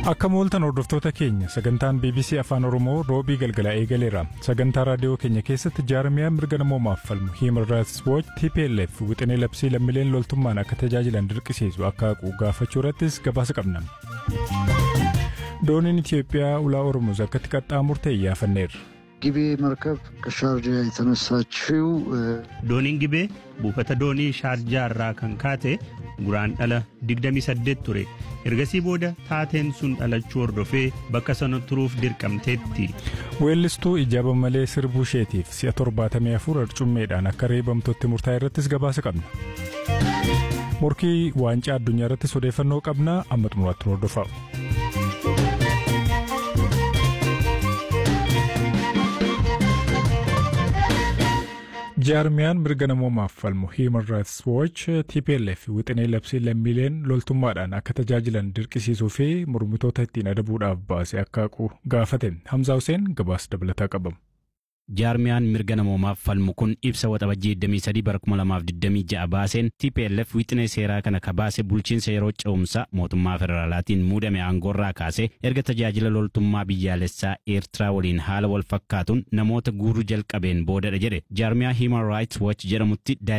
Akka mooltan hordoftoota keenya sagantaan BBC Afaan Oromoo roobii galgala eegaleera. Sagantaa raadiyoo keenya keessatti jaarmiyaa mirga namoomaaf falmu Human Rights Watch TPLF wixinee labsii lammiileen loltummaan akka tajaajilan dirqisiisu akka haqu gaafachuu irrattis gabaasa qabna. Dooniin Itiyoophiyaa ulaa Oromoos akkatti qaxxaamurte iyyaafanneerra. ጊቤ መርከብ ከሻርጃ የተነሳችው Dooniin gibee buufata doonii shaarjaa irraa kan kaate guraandhala 28 ture. Ergasii booda taateen sun dhalachuu hordofee bakka sana turuuf dirqamteetti. Weellistuu ijaaba malee sirbuu isheetiif si'a 74 arcummeedhaan akka reebamtutti murtaa'e irrattis gabaasa qabna. Morkii waancaa addunyaa irrattis odeeffannoo qabna amma xumuraatti hordofaa. jaarmiyaan mirga namoomaaf falmu Human Rights Watch TPLF wixinee labsii lammiileen loltummaadhaan akka tajaajilan dirqisiisuu fi mormitoota ittiin adabuudhaaf baase akka haqu gaafate Hamzaa Hussein gabaasa dabalataa qabamu. Jaarmiyaan mirga namoomaaf falmu kun ibsa waxabajjii 23 bara 2026 baaseen TPLF wixinee seeraa kana kabaase bulchiinsa yeroo ce'umsaa mootummaa federaalaatiin muudame aangoorraa kaase erga tajaajila loltummaa biyyaalessaa Eertiraa waliin haala wal fakkaatuun namoota guuruu jalqabeen boodadha jedhe jaarmiyaa Human Rights Watch jedhamutti